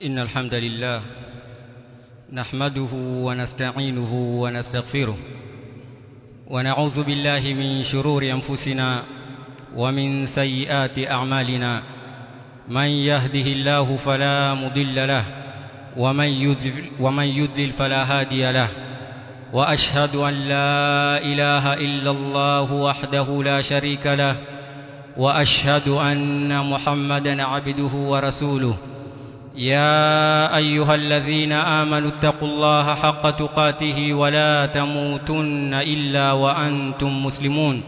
إن الحمد لله نحمده ونستعينه ونستغفره ونعوذ بالله من شرور أنفسنا ومن سيئات أعمالنا من يهده الله فلا مضل له ومن يذل, ومن يذلل فلا هادي له وأشهد أن لا إله إلا الله وحده لا شريك له وأشهد أن محمدا عبده ورسوله يا أيها الذين آمنوا اتقوا الله حق تقاته ولا تموتن إلا وأنتم مسلمون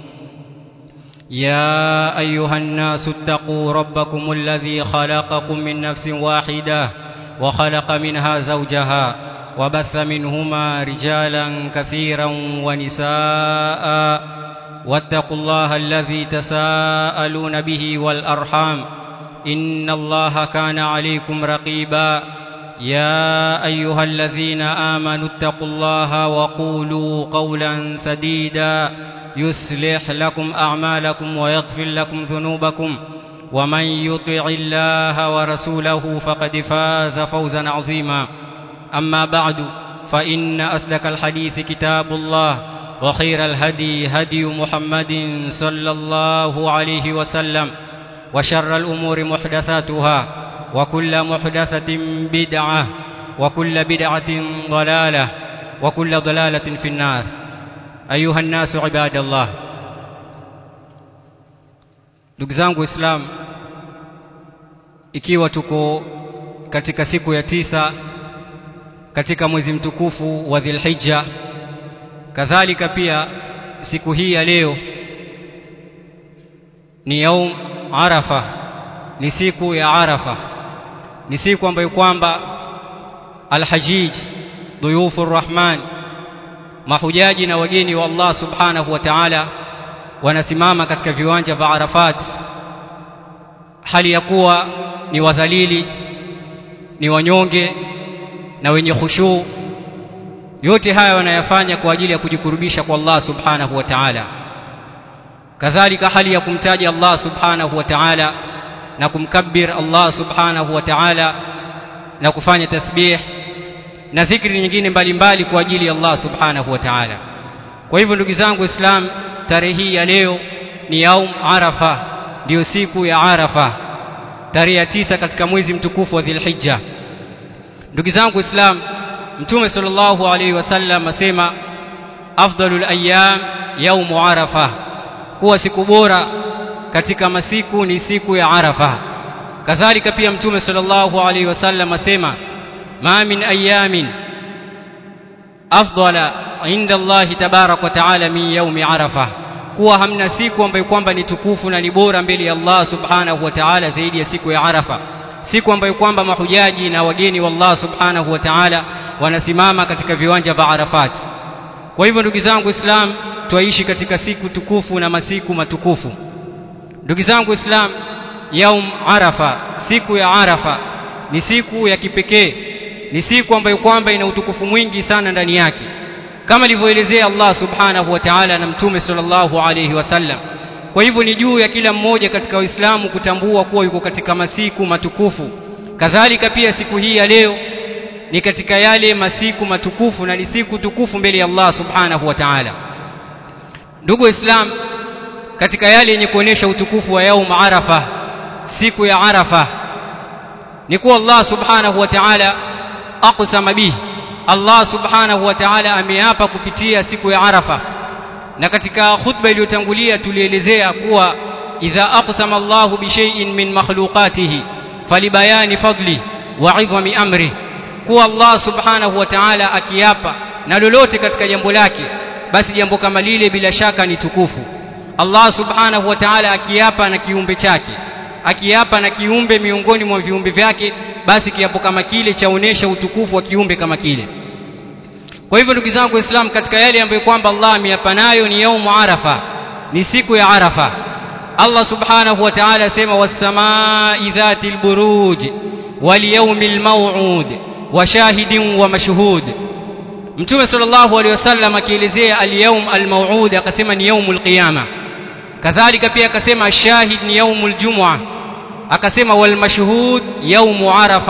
يا أيها الناس اتقوا ربكم الذي خلقكم من نفس واحدة وخلق منها زوجها وبث منهما رجالا كثيرا ونساء واتقوا الله الذي تساءلون به والأرحام إن الله كان عليكم رقيبا يا أيها الذين آمنوا اتقوا الله وقولوا قولا سديدا يصلح لكم أعمالكم ويغفر لكم ذنوبكم ومن يطع الله ورسوله فقد فاز فوزا عظيما أما بعد فإن أصدق الحديث كتاب الله وخير الهدي هدي محمد صلى الله عليه وسلم وشر الأمور محدثاتها وكل محدثة بدعة وكل بدعة ضلالة وكل ضلالة في النار أيها الناس عباد الله ndugu zangu Islam ikiwa tuko katika siku ya tisa katika mwezi mtukufu wa Dhulhijja kadhalika pia siku hii ya leo ni yaum Arafa ni siku ya Arafa ni siku ambayo kwamba alhajij duyufu rahman mahujaji na wageni wa Allah subhanahu wa ta'ala wanasimama katika viwanja vya Arafat hali ya kuwa ni wadhalili ni wanyonge na wenye khushu yote haya wanayafanya kwa ajili ya kujikurubisha kwa Allah subhanahu wa ta'ala kadhalika hali ya kumtaja Allah subhanahu wa ta'ala na kumkabbir Allah subhanahu wa ta'ala na kufanya tasbih na dhikri nyingine mbalimbali kwa ajili ya Allah subhanahu wa ta'ala kwa hivyo ndugu zangu Islam tarehe hii ya leo ni yaum Arafa ndio siku ya Arafa tarehe ya tisa katika mwezi mtukufu wa Dhulhijja ndugu zangu Islam Mtume sallallahu alaihi wasallam asema afdalul ayyam yaum Arafa kuwa siku bora katika masiku ni siku ya Arafa kadhalika pia Mtume sallallahu alaihi wasallam asema ma min ayamin afdala inda Allah tabarak wa taala min yaumi Arafa kuwa hamna siku ambayo kwamba ni tukufu na ni bora mbele ya Allah subhanahu wa ta'ala zaidi ya siku ya Arafa siku ambayo kwamba mahujaji na wageni wa Allah subhanahu wa ta'ala wanasimama katika viwanja vya Arafat kwa hivyo ndugu zangu Islam twaishi katika siku tukufu na masiku matukufu ndugu zangu Islam yaum Arafa siku ya Arafa ni siku ya kipekee ni siku ambayo kwamba ina utukufu mwingi sana ndani yake kama alivyoelezea Allah subhanahu wa ta'ala na mtume sallallahu alayhi wasallam kwa hivyo ni juu ya kila mmoja katika Uislamu kutambua kuwa yuko katika masiku matukufu kadhalika pia siku hii ya leo ni katika yale masiku matukufu na ni siku tukufu mbele ya Allah subhanahu wa ta'ala ndugu Islam katika yale yenye kuonesha utukufu wa yaum Arafa siku ya Arafa ni kuwa Allah subhanahu wa ta'ala aqsama bihi Allah subhanahu wa ta'ala ameapa kupitia siku ya Arafa na katika khutba iliyotangulia tulielezea kuwa idha aqsama Allah bi shay'in min makhluqatihi falibayani fadli wa 'idhami amri kuwa Allah subhanahu wa ta'ala akiapa na lolote katika jambo lake basi jambo kama lile bila shaka ni tukufu Allah subhanahu wa ta'ala akiapa na kiumbe chake akiapa na kiumbe miongoni mwa viumbe vyake basi kiapo kama kile chaonesha utukufu wa kiumbe kama kile kwa hivyo ndugu zangu waislamu katika yale ambayo kwamba Allah ameapa nayo ni yaumu arafa ni siku ya arafa Allah subhanahu wa ta'ala asema was-samaa'i dhatil buruj wal yawmil maw'ud wa shahidin wa mashhud Mtume sallallahu alaihi wasallam akielezea al-yawm al-maw'ud akasema ni yaumul qiyama kadhalika pia akasema shahid ni yaumul jum'a akasema wal mashhud yaumu arafa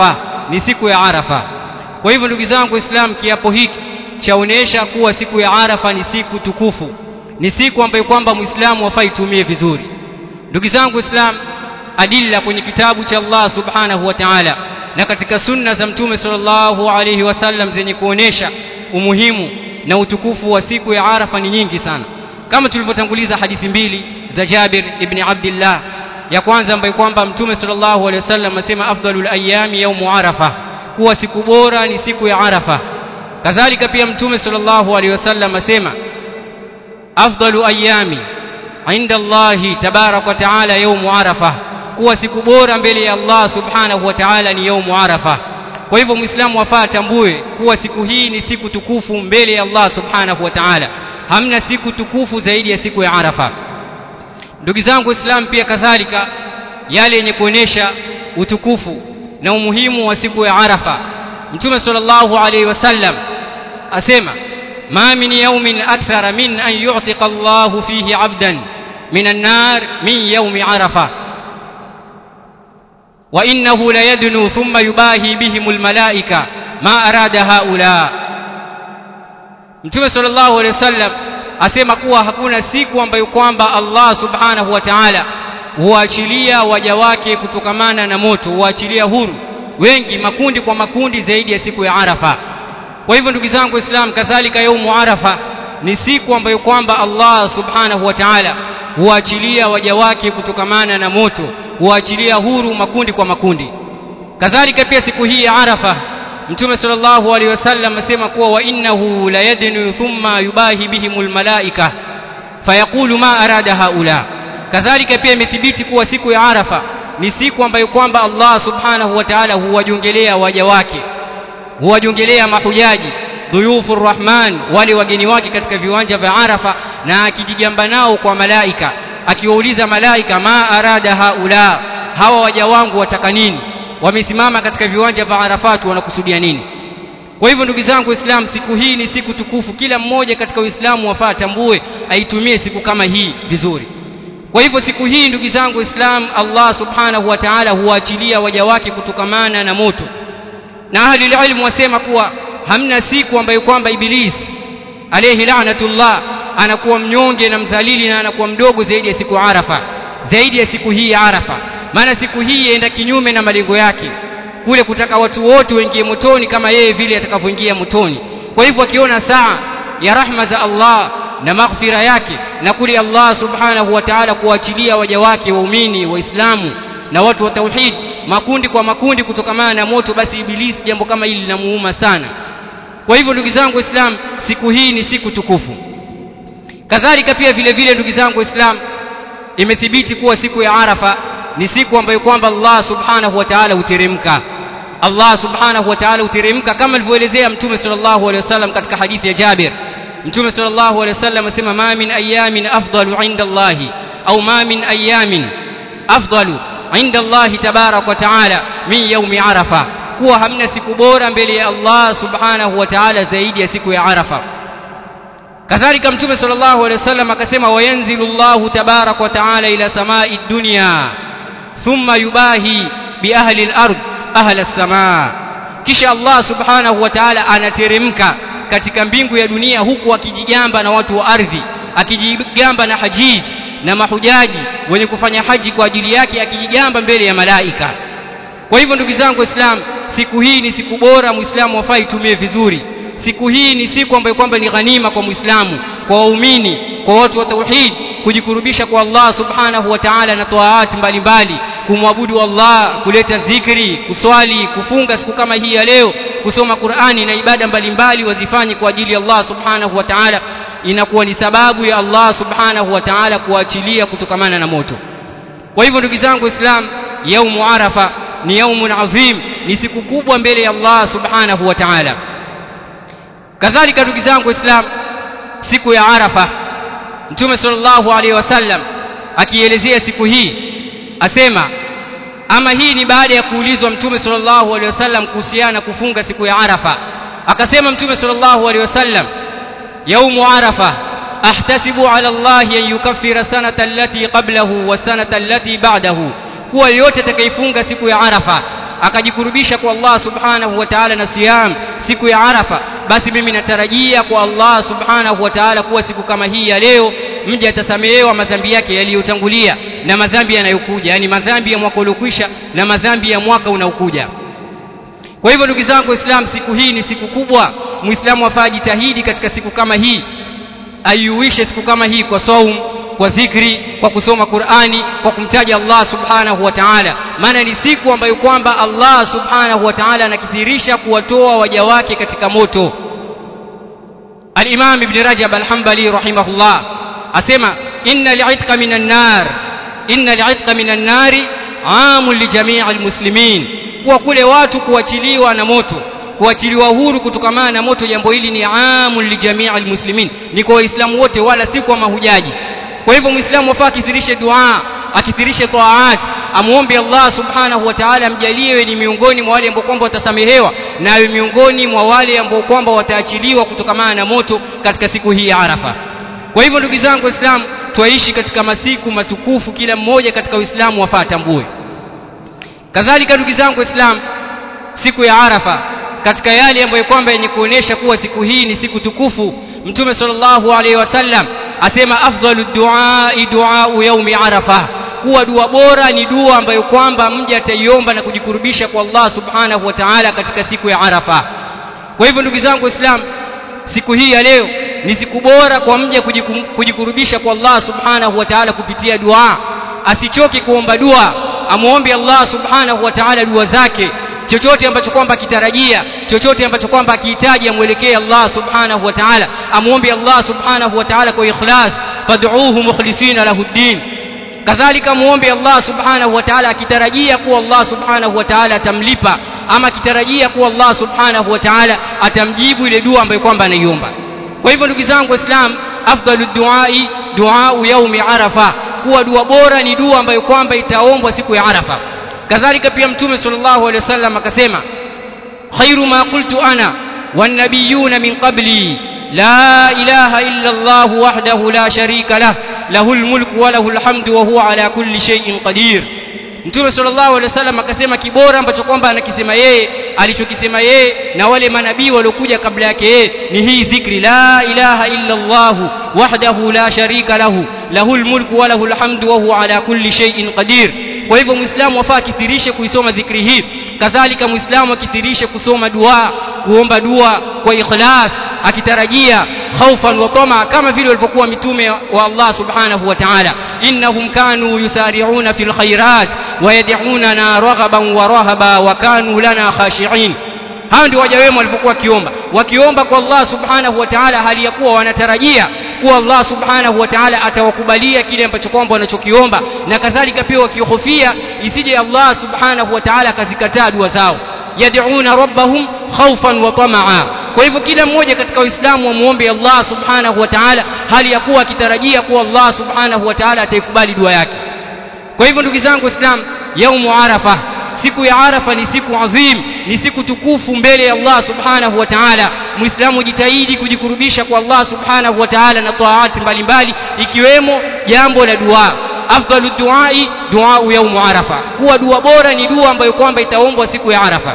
ni siku ya arafa kwa hivyo ndugu zangu waislamu kiapo hiki chaonesha kuwa siku ya arafa ni siku tukufu ni siku ambayo kwamba muislamu afai itumie vizuri ndugu zangu waislamu adilla kwenye kitabu cha Allah subhanahu wa ta'ala na katika sunna za mtume sallallahu alayhi wasallam zenye kuonesha umuhimu na utukufu wa siku ya Arafa ni nyingi sana kama tulivyotanguliza hadithi mbili za Jabir ibn Abdullah ya kwanza ambayo kwamba mtume sallallahu alayhi wasallam asema afdalul ayami yaumu arafa kuwa siku bora ni siku ya Arafa kadhalika pia mtume sallallahu alayhi wasallam asema afdalu ayami inda Allahi tabarak wa taala yaumu arafa kuwa siku bora mbele ya Allah subhanahu wa ta'ala ni yaumu arafa kwa hivyo muislamu afaa atambue kuwa siku hii ni siku tukufu mbele ya Allah subhanahu wa ta'ala hamna siku tukufu zaidi ya siku ya arafa ndugu zangu waislamu pia kadhalika yale yenye kuonesha utukufu na umuhimu wa siku ya arafa mtume sallallahu alaihi wasallam asema ma min yawmin akthara min an yu'tiqa Allahu fihi 'abdan min an-nar min yawmi arafa وإنه ليدنو ثم يباهي بهم الملائكة ما أراد هؤلاء Mtume sallallahu alaihi wasallam asema kuwa hakuna siku ambayo kwamba Allah subhanahu wa ta'ala huachilia waja wake kutokamana na moto huachilia huru wengi makundi kwa makundi zaidi ya siku ya Arafa kwa hivyo ndugu zangu Waislamu kadhalika yaumu Arafa ni siku ambayo kwamba Allah subhanahu wa ta'ala huachilia waja wake kutokamana na moto huachilia huru makundi kwa makundi kadhalika pia siku hii ya Arafa Mtume sallallahu alaihi wasallam asema kuwa wa innahu la yadnu thumma yubahi bihimul malaika fayaqulu ma arada haula kadhalika pia imethibiti kuwa siku ya Arafa ni siku ambayo kwamba Allah subhanahu wa ta'ala huwajongelea waja wake huwajongelea mahujaji dhuyufu rahman wale wageni wake katika viwanja vya Arafa na akijigamba nao kwa malaika akiwauliza malaika ma arada haula hawa waja wangu wataka nini wamesimama katika viwanja vya Arafat wanakusudia nini kwa hivyo ndugu zangu waislamu siku hii ni siku tukufu kila mmoja katika uislamu wafaa tambue aitumie siku kama hii vizuri kwa hivyo siku hii ndugu zangu waislamu Allah subhanahu wa ta'ala huachilia waja wake kutokamana na moto na ahli ilmu wasema kuwa hamna siku ambayo kwamba ibilisi alayhi la'natullah anakuwa mnyonge na mdhalili na anakuwa mdogo zaidi ya siku Arafa zaidi ya siku hii ya Arafa maana siku hii yaenda kinyume na malengo yake kule kutaka watu wote waingie motoni kama yeye vile atakavyoingia motoni kwa hivyo akiona saa ya rahma za Allah na maghfira yake na kule Allah subhanahu wa ta'ala kuachilia waja wake waumini waislamu na watu wa tauhid makundi kwa makundi kutokamana na moto basi ibilisi jambo kama hili linamuuma sana kwa hivyo ndugu zangu waislamu siku hii ni siku tukufu kadhalika pia vile vile ndugu zangu waislamu imethibiti kuwa siku ya arafa ni siku ambayo kwamba Allah subhanahu wa ta'ala huteremka Allah subhanahu wa ta'ala huteremka kama alivyoelezea mtume sallallahu alaihi wasallam katika hadithi ya Jabir mtume sallallahu alaihi wasallam asema ma min ayamin afdalu inda Allah au ma min ayamin afdalu inda Allah tabarak wa ta'ala min yaumi arafa kuwa hamna siku bora mbele ya Allah subhanahu wa ta'ala zaidi ya siku ya arafa kadhalika mtume sallallahu alaihi wasallam akasema wayanzilu Allah tabarak wa ta'ala ila samai dunya thumma yubahi bi ahli al-ard ahli as-samaa kisha Allah subhanahu wa ta'ala anateremka katika mbingu ya dunia huku akijigamba na watu wa ardhi akijigamba na hajiji na mahujaji wenye kufanya haji kwa ajili yake akijigamba mbele ya malaika kwa hivyo ndugu zangu waislamu siku hii ni siku bora muislamu wafai itumie vizuri siku hii ni siku ambayo kwamba ni ghanima kwa muislamu kwa waumini kwa watu wa tauhid kujikurubisha kwa Allah subhanahu wa ta'ala na taat mbalimbali kumwabudu Allah kuleta dhikri kuswali kufunga siku kama hii ya leo kusoma Qur'ani na ibada mbalimbali wazifanye kwa ajili ya Allah subhanahu wa ta'ala inakuwa ni sababu ya Allah subhanahu wa ta'ala kuachilia kutokamana na moto kwa hivyo ndugu zangu waislamu yaumu arafa ni yaumun adhim ni siku kubwa mbele ya Allah subhanahu wa ta'ala kadhalika ndugu zangu waislamu siku ya arafa mtume sallallahu alaihi wasallam akielezea siku hii asema ama hii ni baada ya kuulizwa mtume sallallahu alaihi wasallam kuhusiana kufunga siku ya arafa akasema mtume sallallahu alaihi wasallam yaumu arafa ahtasibu ala Allah an yukaffira sanata allati qablahu wa sanata allati ba'dahu kuwa yote atakayefunga siku ya arafa akajikurubisha kwa Allah subhanahu wa ta'ala na siyam siku ya Arafa basi mimi natarajia kwa Allah subhanahu wa ta'ala kuwa siku kama hii ya leo mja atasamehewa madhambi yake yaliyotangulia na madhambi yanayokuja yani madhambi ya mwaka uliokwisha na madhambi ya mwaka unaokuja kwa hivyo ndugu zangu waislamu siku hii ni siku kubwa muislamu afaa jitahidi katika siku kama hii aiuishe siku kama hii kwa saum kwa dhikri kwa kusoma Qur'ani kwa kumtaja Allah subhanahu wa ta'ala maana ni siku ambayo kwamba Allah subhanahu wa ta'ala anakithirisha kuwatoa waja wake katika moto Al-Imam Ibn Rajab Al-Hanbali rahimahullah asema inna li'itqa minan nar inna li'itqa minan nari amun li jami' al-muslimin kuwa kule watu kuachiliwa na moto kuachiliwa huru kutokamana na moto jambo hili ni amun li jami' al-muslimin ni kwa waislamu wote wala si kwa mahujaji kwa hivyo muislamu afaa akithirishe dua akithirishe taat amuombe Allah subhanahu wa ta'ala amjalie ni miongoni mwa wale ambao kwamba watasamehewa na awe miongoni mwa wale ambao kwamba wataachiliwa kutokamana na moto katika siku hii ya Arafa kwa hivyo ndugu zangu waislamu twaishi katika masiku matukufu kila mmoja katika uislamu wafaa tambue kadhalika ndugu zangu waislamu siku ya Arafa katika yale ambayo kwamba yenye kuonesha kuwa siku hii ni siku tukufu mtume sallallahu alaihi wasallam asema afdalu duai duau yaumi arafa kuwa dua bora ni dua ambayo kwamba mja ataiomba na kujikurubisha kwa Allah subhanahu wa ta'ala katika siku ya arafa kwa hivyo ndugu zangu waislamu siku hii ya leo ni siku bora kwa mja kujikurubisha kwa Allah subhanahu wa ta'ala kupitia dua asichoke kuomba dua amuombe Allah subhanahu wa ta'ala dua zake chochote ambacho kwamba akitarajia chochote ambacho kwamba akihitaji amwelekee Allah subhanahu wa ta'ala amuombe Allah subhanahu wa ta'ala kwa ikhlas fad'uuhu mukhlisina lahu ddin kadhalika muombe Allah subhanahu wa ta'ala akitarajia kuwa Allah subhanahu wa ta'ala atamlipa ama akitarajia kuwa Allah subhanahu wa ta'ala atamjibu ile dua ambayo kwamba anaiomba kwa hivyo ndugu zangu waislam afdalu duai duau yaumi arafa kuwa dua bora ni dua ambayo kwamba itaombwa siku ya arafa kadhalika pia mtume sallallahu alaihi wasallam akasema khairu ma qultu ana wan-nabiyuna min qabli la ilaha illa Allah wahdahu la sharika lah lahul mulku wa lahul hamdu wa huwa ala kulli shay'in qadir mtume sallallahu alaihi wasallam akasema kibora ambacho kwamba anakisema yeye alichokisema yeye na wale manabii waliokuja kabla yake yeye ni hii dhikri la ilaha illa Allah wahdahu la sharika lahu lahul mulku wa lahul hamdu wa huwa ala kulli shay'in qadir kwa hivyo muislamu afaa akithirishe kuisoma dhikri hii kadhalika muislamu akithirishe kusoma dua kuomba dua kwa ikhlas akitarajia khaufan wa tama kama vile walivyokuwa mitume wa Allah subhanahu wa ta'ala innahum kanu yusari'una fil khairat wa yad'unana raghaban wa rahaba wa kanu lana khashi'in hao ndio waja wema walivyokuwa wakiomba wakiomba kwa Allah subhanahu wa ta'ala hali ya kuwa wanatarajia kuwa Allah subhanahu wa ta'ala atawakubalia kile ambacho kwamba wanachokiomba na kadhalika pia wakihofia isije Allah subhanahu wa ta'ala akazikataa dua zao yad'una rabbahum khawfan wa tamaa kwa hivyo kila mmoja katika waislamu wamuombe Allah subhanahu wa ta'ala hali ya kuwa akitarajia kuwa Allah subhanahu wa ta'ala ataikubali dua yake kwa hivyo ndugu zangu waislamu yaumu arafa siku ya arafa ni siku adhim ni siku tukufu mbele ya Allah subhanahu wa ta'ala muislamu jitahidi kujikurubisha kwa Allah subhanahu wa ta'ala na taati mbalimbali ikiwemo jambo la dua afdalu duai duau yaumu arafa kuwa dua bora ni dua ambayo kwamba itaombwa siku ya arafa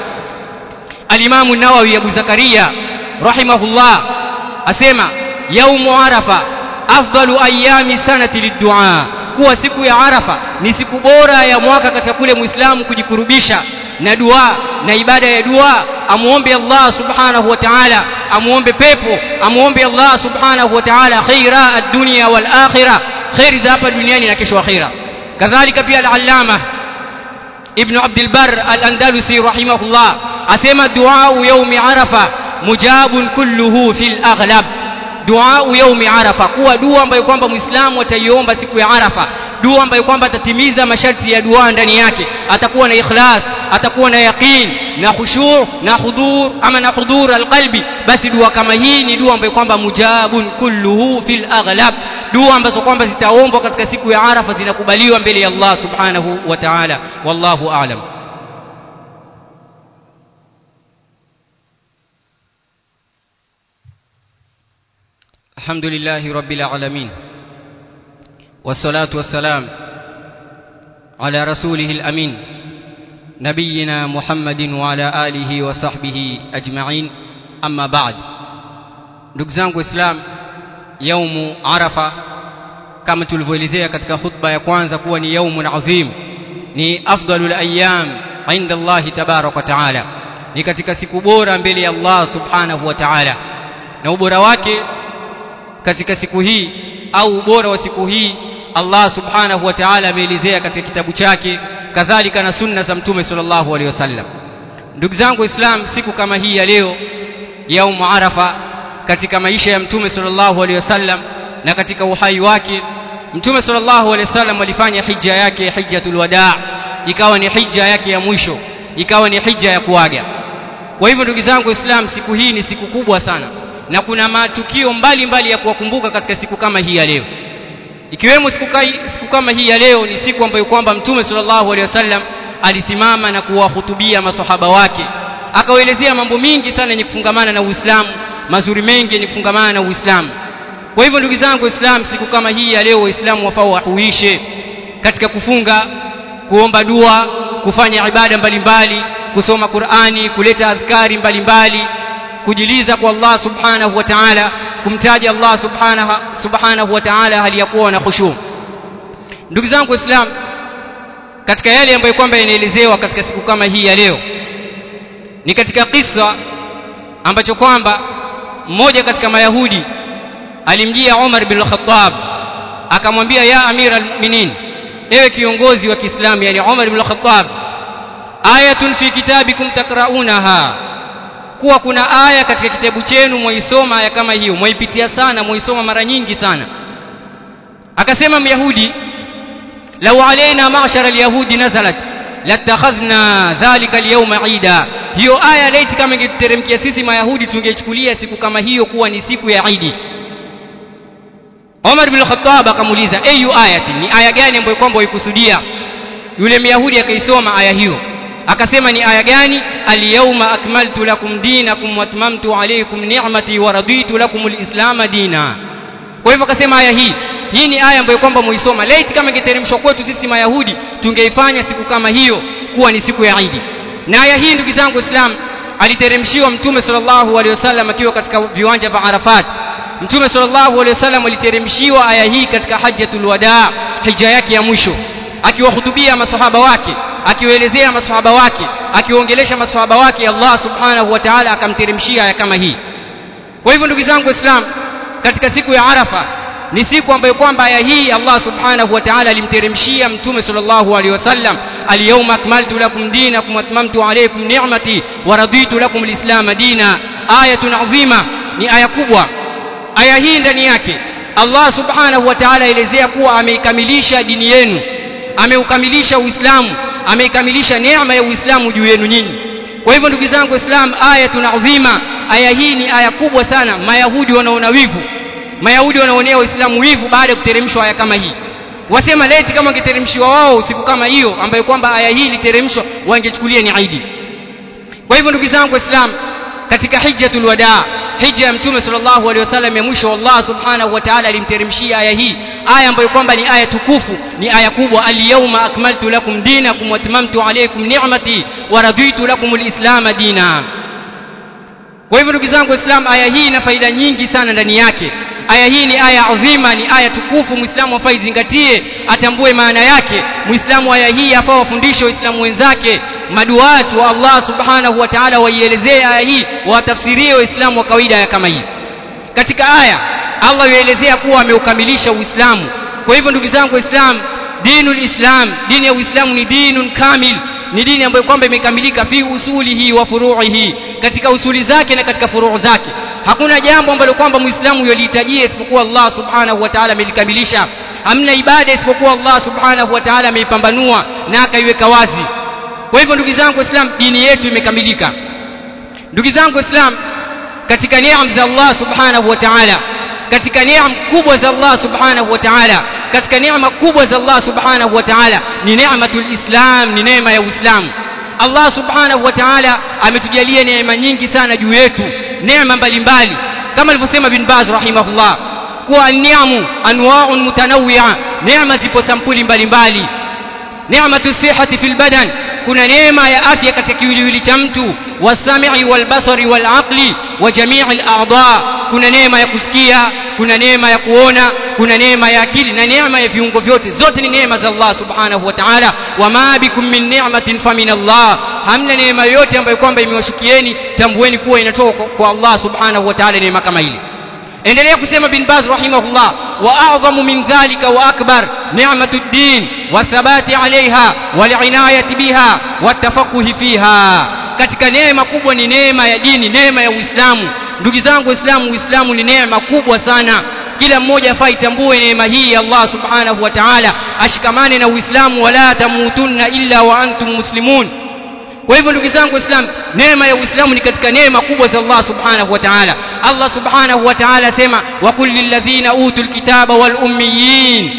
alimamu nawawi abu zakaria rahimahullah asema yaumu arafa afdalu ayami sanati liddua kuwa siku ya arafa ni siku bora ya mwaka katika kule muislamu kujikurubisha na dua na ibada ya dua amuombe Allah subhanahu wa ta'ala amuombe pepo amuombe Allah subhanahu wa ta'ala khaira ad-dunya wal akhirah khairi za hapa duniani na kesho akhira kadhalika pia al-allama ibn abd al-barr al-andalusi rahimahullah asema dua yaumi arafa mujabun kulluhu fil aghlab dua yaumi arafa kuwa dua ambayo kwamba muislamu ataiomba siku ya arafa dua ambayo kwamba atatimiza masharti ya dua ndani yake atakuwa na ikhlas atakuwa na yaqin na khushu' na hudhur ama na hudhur alqalbi basi dua kama hii ni dua ambayo kwamba mujabun kulluhu fil aghlab dua ambazo kwamba zitaombwa katika siku ya arafa zinakubaliwa mbele ya Allah subhanahu wa ta'ala wallahu a'lam الحمد لله رب العالمين والصلاة والسلام على رسوله الأمين نبينا محمد وعلى آله وصحبه أجمعين أما بعد ndugu zangu islam yaumu arafa kama tulivyoelezea katika khutba ya kwanza kuwa ni yaumun adhim ni afdalul ayyam inda Allah tabarak wa taala ni katika siku bora mbele ya Allah subhanahu wa taala na ubora wake katika siku hii au ubora wa siku hii Allah subhanahu wa ta'ala ameelezea katika kitabu chake kadhalika na sunna za mtume sallallahu alaihi wasallam ndugu zangu islam siku kama hii ya leo yaum arafa katika maisha ya mtume sallallahu alaihi wasallam na katika uhai wake mtume sallallahu alaihi wasallam alifanya hija yake hijjatul wadaa ikawa ni hija yake ya mwisho ikawa ni hija ya kuaga kwa hivyo ndugu zangu islam siku hii ni siku kubwa sana na kuna matukio mbalimbali mbali ya kuwakumbuka katika siku kama hii ya leo ikiwemo siku, kai, siku kama hii ya leo ni siku ambayo kwamba mtume sallallahu alaihi wasallam alisimama na kuwahutubia masahaba wake akawaelezea mambo mingi sana yenye kufungamana na Uislamu mazuri mengi yenye kufungamana na Uislamu kwa hivyo ndugu zangu Islam siku kama hii ya leo waislamu wafaa wahuishe katika kufunga kuomba dua kufanya ibada mbalimbali kusoma Qur'ani kuleta adhkari mbalimbali kujiliza kwa Allah subhanahu wa ta'ala kumtaja Allah subhanahu subhanahu wa ta'ala hali ya kuwa na khushu ndugu zangu islam katika yale ambayo kwamba yanaelezewa katika siku kama hii ya leo ni katika kisa ambacho kwamba mmoja katika mayahudi alimjia Umar bin Khattab akamwambia ya amira almu'minin ewe kiongozi wa Kiislamu yani Umar bin Khattab ayatun fi kitabikum takraunaha kuwa kuna aya katika kitabu chenu mwaisoma aya kama hiyo mwaipitia sana mwaisoma mara nyingi sana akasema myahudi law alaina ma'shara alyahudi nazalat latakhadhna dhalika alyawma ida hiyo aya laiti kama ingeteremkia sisi mayahudi tungechukulia siku kama hiyo kuwa ni siku ya idi Umar bin Khattab akamuuliza ayu ayati ni aya gani ambayo kwamba waikusudia yule myahudi akaisoma aya hiyo akasema ni aya gani alyawma akmaltu lakum dinakum wa atmamtu alaykum ni'mati wa raditu lakum alislam dina kwa hivyo akasema aya hii hii ni aya ambayo kwamba muisoma laiti kama ingeteremshwa kwetu sisi mayahudi tungeifanya siku kama hiyo kuwa ni siku ya Eid na aya hii ndugu zangu islam aliteremshiwa mtume sallallahu alaihi wasallam akiwa katika viwanja vya Arafat mtume sallallahu alaihi wasallam aliteremshiwa aya hii katika hajjatul wadaa hija yake ya mwisho akiwahutubia masahaba wake akiwaelezea masahaba wake akiwaongelesha masahaba wake Allah subhanahu wa ta'ala akamteremshia aya kama hii kwa hivyo ndugu zangu islam katika siku ya arafa ni siku ambayo kwamba aya hii Allah subhanahu wa ta'ala alimteremshia mtume sallallahu alaihi wasallam alyawma akmaltu lakum dinakum wa atmamtu alaykum ni'mati wa raditu lakum alislam dina ayatun azima ni aya kubwa aya hii ndani yake Allah subhanahu wa ta'ala elezea kuwa ameikamilisha dini yenu ameukamilisha uislamu ameikamilisha neema ya uislamu juu yenu nyinyi kwa hivyo ndugu zangu islam ayatun adhima aya hii ni aya kubwa sana mayahudi wanaona wivu mayahudi wanaonea waislamu wivu baada ya kuteremshwa aya kama hii wasema leti kama wangeteremshiwa wao siku kama hiyo ambayo kwamba aya hii iliteremshwa wangechukulia ni aidi kwa hivyo ndugu zangu islam katika hijjatul wadaa hija ya mtume sallallahu alaihi wasallam ya mwisho Allah subhanahu wa ta'ala alimteremshia aya hii aya ambayo kwamba ni aya tukufu ni aya kubwa al-yawma akmaltu lakum dinakum wa atmamtu alaykum ni'mati wa raditu lakum al-islam dina kwa hivyo ndugu zangu waislamu aya hii ina faida nyingi sana ndani yake aya hii ni aya adhima ni aya tukufu muislamu afaa izingatie atambue maana yake muislamu aya hii afaa wafundishe waislamu wenzake maduatu wa Allah subhanahu wa ta'ala waielezee aya hii watafsirie waislamu wa kawaida ya kama hii katika aya Allah yuelezea kuwa ameukamilisha uislamu kwa hivyo ndugu zangu waislamu dinul islam dini ya uislamu ni dinun kamil ni dini ambayo kwamba imekamilika fi usulihi wa furu'ihi katika usuli zake na katika furuu zake hakuna jambo ambalo kwamba muislamu yalihitajia isipokuwa Allah subhanahu wa ta'ala amelikamilisha hamna ibada isipokuwa Allah subhanahu wa ta'ala ameipambanua na akaiweka wazi kwa hivyo ndugu zangu waislamu dini yetu imekamilika ndugu zangu waislamu katika neema za Allah subhanahu wa ta'ala katika neema kubwa za Allah subhanahu wa ta'ala katika neema kubwa za Allah subhanahu wa ta'ala ni neematul islam ni neema ya uislamu Allah subhanahu wa ta'ala ametujalia neema nyingi sana juu yetu neema mbalimbali kama alivyosema bin Baz rahimahullah kuwa an-ni'amu anwa'un mutanawwi'a neema zipo sampuli mbalimbali neematu sihhati fil badan kuna neema ya afya katika kiwiliwili cha mtu wasami'i walbasari walaqli wa jami'i al-a'dha kuna neema ya kusikia kuna neema ya kuona kuna neema ya akili na neema ya viungo vyote zote ni neema za Allah subhanahu wa ta'ala wama bikum min ni'matin famin Allah hamna neema yoyote ambayo kwamba imewashukieni tambueni kuwa inatoka kwa Allah subhanahu wa ta'ala neema kama ile endelea kusema bin Baz rahimahullah wa a'zamu min dhalika wa akbar ni'matu ad-din wa thabati 'alayha wal 'inayati biha wa tafaqquhi fiha katika neema kubwa ni neema ya dini neema ya Uislamu ndugu zangu Waislamu Uislamu ni neema kubwa sana kila mmoja afai tambue neema hii ya Allah subhanahu wa ta'ala ashikamane na Uislamu wala tamutunna illa wa antum muslimun kwa hivyo ndugu zangu waislamu neema ya uislamu ni katika neema kubwa za Allah subhanahu wa ta'ala Allah subhanahu wa ta'ala asema wa kul lilladhina utul kitaba wal ummiyin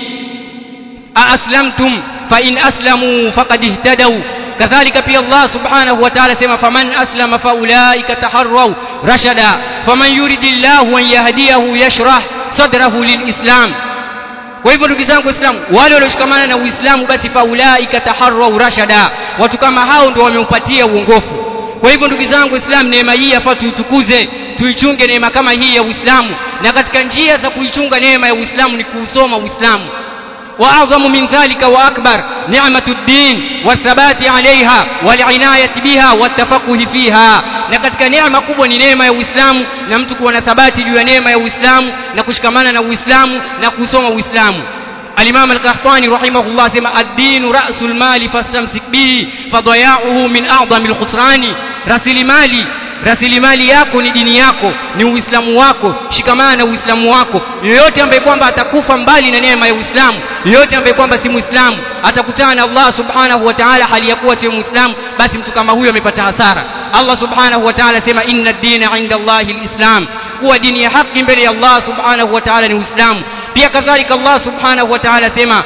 aaslamtum fa in aslamu faqad ihtadaw kadhalika pia Allah subhanahu wa ta'ala sema faman aslama fa ulaika taharraw rashada faman yuridillahu an yahdiyahu yashrah sadrahu lilislam kwa hivyo ndugu zangu waislamu wale walioshikamana na uislamu basi faulaika taharrau rashada watu kama hao ndio wameupatia uongofu kwa hivyo ndugu zangu waislamu neema hii yafaa tuitukuze tuichunge neema kama hii ya uislamu na katika njia za kuichunga neema ya uislamu ni kuusoma uislamu واعظم من ذلك واكبر نعمه الدين والثبات عليها والعنايه بها والتفقه فيها na katika neema kubwa ni neema ya Uislamu na mtu kuwa na thabati juu ya neema ya Uislamu na kushikamana na Uislamu na kusoma Uislamu الإمام القحطاني رحمه الله سمع الدين رأس المال فاستمسك به فضياعه من أعظم الخسران رسل مالي rasilimali yako ni dini yako ni uislamu wako shikamana na uislamu wako yoyote ambaye kwamba atakufa mbali na neema ya uislamu yoyote ambaye kwamba si muislamu atakutana na Allah subhanahu wa ta'ala hali ya kuwa si muislamu basi mtu kama huyo amepata hasara Allah subhanahu wa ta'ala sema inna ad-dina 'inda Allahi al-islam kuwa dini ya haki mbele ya Allah subhanahu wa ta'ala ni uislamu pia kadhalika Allah subhanahu wa ta'ala sema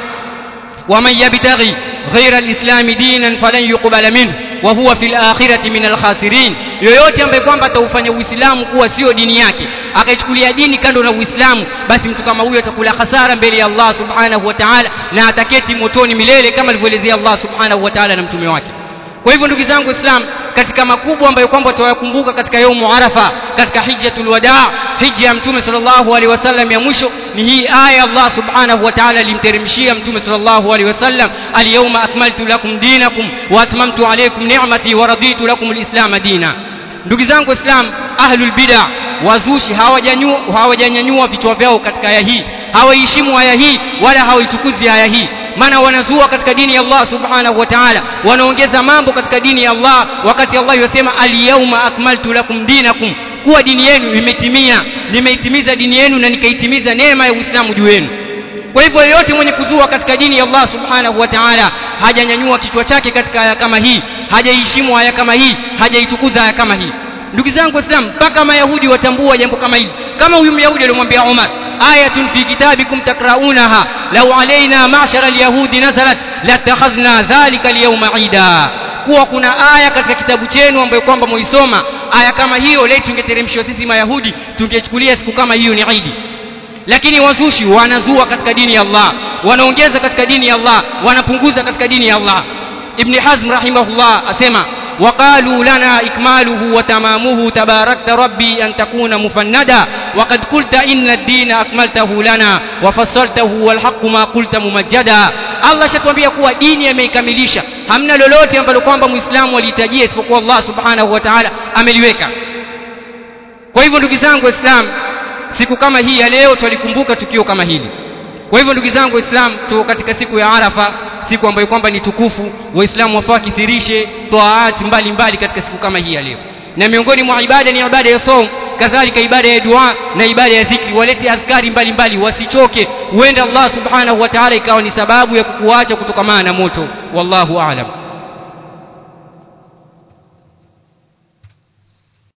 ومن يبتغي غير الإسلام دينا فلن يقبل منه وهو في الآخرة من الخاسرين yoyote ambaye kwamba ataufanya uislamu kuwa sio dini yake akaichukulia dini kando na uislamu basi mtu kama huyo atakula hasara mbele ya Allah subhanahu wa ta'ala na ataketi motoni milele kama alivyoelezea Allah subhanahu wa ta'ala na mtume wake kwa hivyo ndugu zangu islam katika makubwa ambayo kwamba tutayakumbuka katika yaumu arafa katika hijjatul wadaa hija ya mtume sallallahu alaihi wasallam ya mwisho ni hii aya Allah subhanahu wa ta'ala alimteremshia mtume sallallahu alaihi wasallam alyawma akmaltu lakum dinakum wa atmamtu alaykum ni'mati wa raditu lakum alislam dina ndugu zangu islam ahlul bid'ah wazushi hawajanyua hawajanyanyua vichwa vyao katika aya hii hawaiheshimu aya hii wala hawaitukuzi aya hii maana wanazua katika dini ya Allah subhanahu wa ta'ala wanaongeza mambo katika dini ya Allah wakati Allah yasema al-yawma akmaltu lakum dinakum kuwa dini yenu imetimia nimeitimiza dini yenu na nikaitimiza neema ya Uislamu juu yenu kwa hivyo yeyote mwenye kuzua katika dini ya Allah subhanahu wa ta'ala hajanyanyua kichwa chake katika aya kama hii hajaiheshimu aya kama hii hajaitukuza aya kama hii ndugu zangu waislamu mpaka mayahudi watambua jambo kama hili kama huyu myahudi aliyomwambia Umar ayatun fi kitabikum takraunaha law alaina ma'shara alyahudi nazalat latakhadhna dhalika alyawma ida kuwa kuna aya katika kitabu chenu ambayo kwamba muisoma aya kama hiyo leo tungeteremshwa sisi mayahudi tungechukulia siku kama hiyo ni idi lakini wazushi wanazua katika dini ya Allah wanaongeza katika dini ya Allah wanapunguza katika dini ya Allah ibn hazm rahimahullah asema وقالوا لنا إكماله وتمامه تباركت ربي أن تكون مفندا وقد قلت إن الدين أكملته لنا وفصلته والحق ما قلت ممجدا Allah shatuambia kuwa dini ameikamilisha hamna lolote ambalo kwamba muislamu alihitajia isipokuwa Allah subhanahu wa ta'ala ameliweka kwa hivyo ndugu zangu waislamu siku kama hii ya leo twalikumbuka tukio kama hili kwa hivyo ndugu zangu waislamu tuko katika siku ya arafa siku ambayo kwamba ni tukufu waislamu wafaa kithirishe taati mbalimbali katika siku kama hii ya leo na miongoni mwa ibada ni ibada ya som kadhalika ibada ya dua na ibada ya dhikri walete adhkari mbalimbali wasichoke huenda Allah subhanahu wa ta'ala ikawa ni sababu ya kukuacha kutokamana na moto wallahu aalam